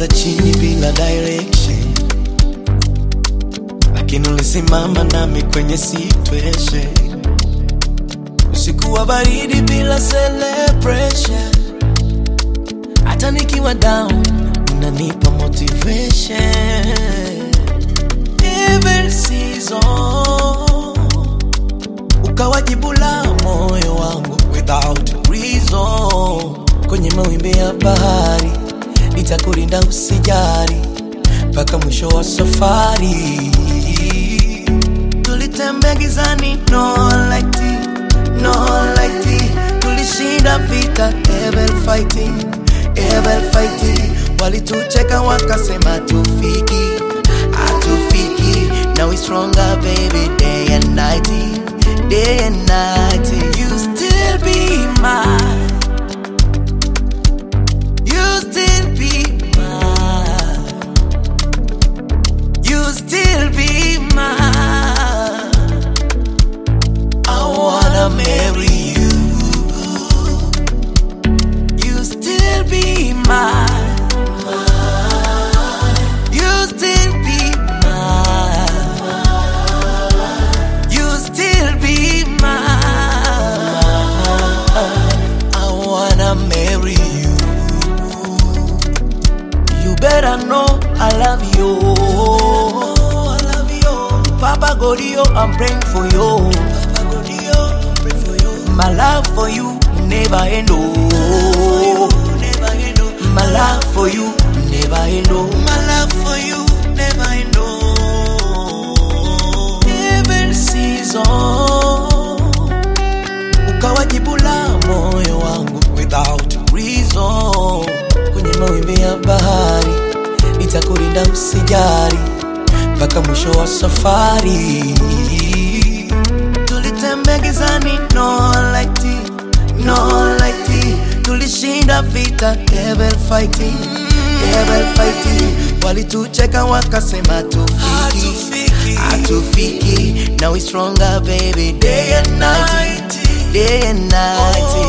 ulianza chini bila direction, lakini ulisimama nami kwenye situation. Usiku wa baridi bila celebration, hata nikiwa down unanipa motivation. Every season ukawa jibu la moyo wangu without reason. Kwenye mawimbi ya bahari nitakulinda usijari mpaka mwisho wa safari. Tulitembea gizani, no light, no light. Tulishinda vita, ever fighting, ever fighting. Walitucheka wakasema tufiki, hatufiki. Now we stronger baby, day and night, day and night. You still be mine. You still be mine. You still be mine. I wanna marry you. You still be mine. You still be mine. You still be mine. I wanna marry you. You better know I love you. I love you. Papa Godio, I'm praying for you. Papa Godio, I'm praying for you. My love for you never end. Oh. Never end. oh. My love for you never end. oh. My love for you never end. oh. Every season ukawa jibu la moyo wangu without reason. Kwenye mawimbi ya bahari nitakulinda usijari mpaka mwisho wa safari. Tulitembea gizani, no light, no light. Tulishinda vita, ever fighting, ever fighting. Walitucheka wakasema tufiki, hatufiki. Now we stronger baby, day and night, day and night.